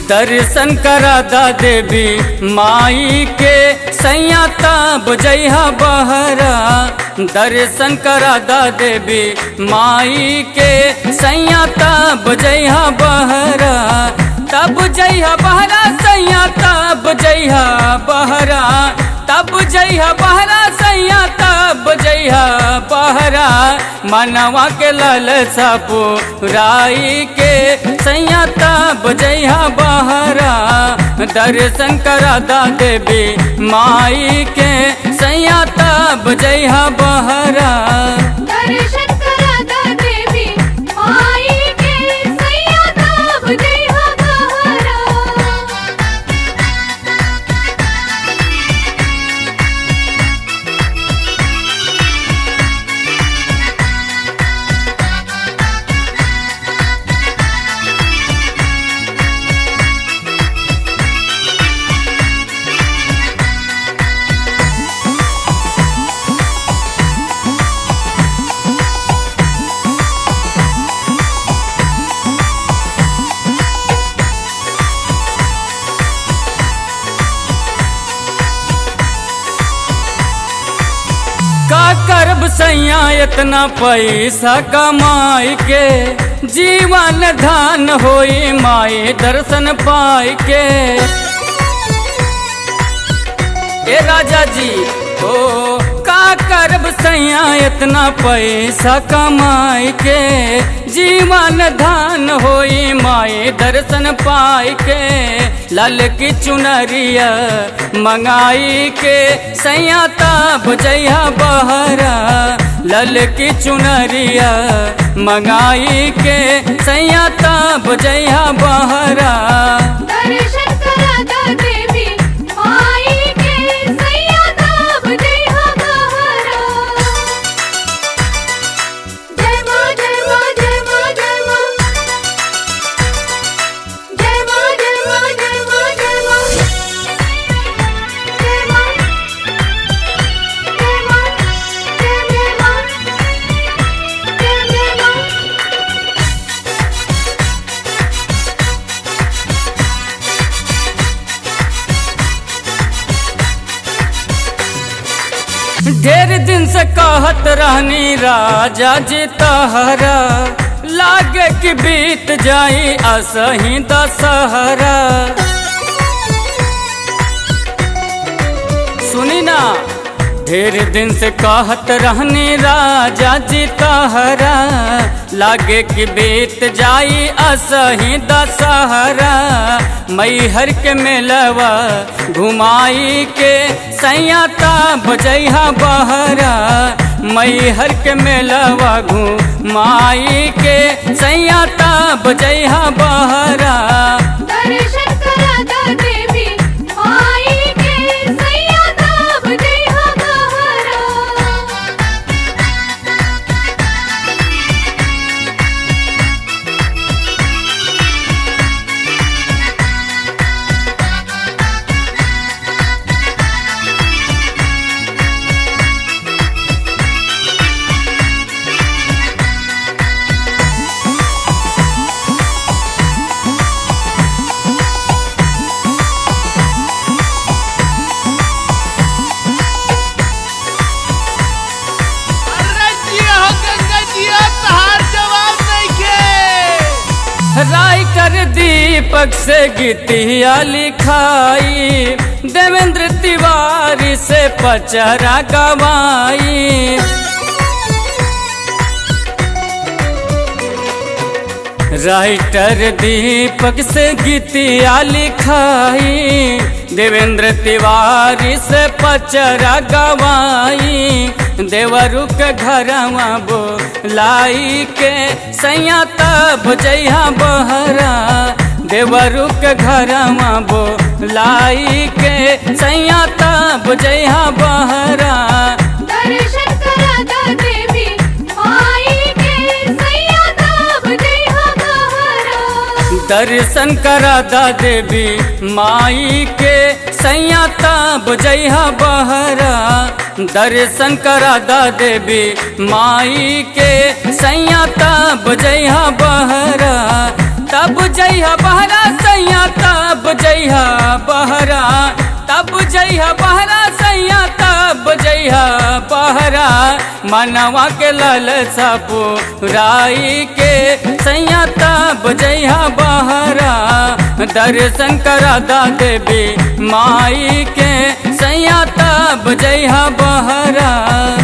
दर्शन करा दा देवी माई के सैया तब जइहा बहरा दर्शन करा दा देवी माई के सैया तब जइहा बहरा तब जइहा बहरा सैया तब जइहा बहरा तब जइहा बहरा सैया तब जइहा बहरा मनवा के लल राई के सैया तब जइहा बहरा दर्शन करा दा देवी माई के सैया तब जइहा बहरा दर्शन करा दा देवी माई के सैया तब जइहा बहरा का करब सैया इतना पैसा कमाई के जीवन धान होई माई दर्शन पाई के ए राजा जी ओ का करब सैया इतना पैसा कमाई के जीवन धान होई माई दर्शन पाई के लाल की चुनरिया मंगाई के सैया तब जइहा बहरा लल की चुनरिया मंगाई के सैया तब जइहा बहरा दर्शन करा दा देवी माई के सैया तब जइहा बहरा जय मां जय मां जय मां जय मां जय मां जय मां जय मां जय मां जय मां जय मां जय मां जय मां ढेर दिन से कहत रहनी राजा जी तहरा लागे कि बीत जाई असही दशहरा सुनी ना ढेर दिन से कहत रहनी राजा जी तहरा लागे कि बीत जाई असही दशहरा मैहर के मेलवा घुमाई के सैया तब जइहा बहरा मैहर के मेलवा घुमाई के सैया तब जइहा बहरा दर्शन करा दा देवी माई के सैया तब जइहा बहरा अरे जिया हो गंगा जिया तहार जवाब नइखे राइटर दीपक से गीतिया लिखाई देवेंद्र तिवारी से पचरा गवाई राइटर दीपक से गीतिया लिखाई देवेंद्र तिवारी से पचरा गवाई देवरु के घरवा बोलाई के सैया तब जइहा बहरा देवरु के घरवा बोलाई के सैया तब जइहा बहरा दर्शन करा दा देवी माई के सैया तब जइहा बहरा दर्शन करा दा देवी माई के सैया तब जइहा बहरा दर्शन करा दा देवी माई के सैया तब जइहा बहरा तब जइहा बहरा सैया तब बहरा तब जइहा बहरा सैया तब जइहा बहरा मनवा के लल सपुराई के सैया तब जइहा बहरा दर्शन करा दा देवी माई के सैया तब जइहा बहरा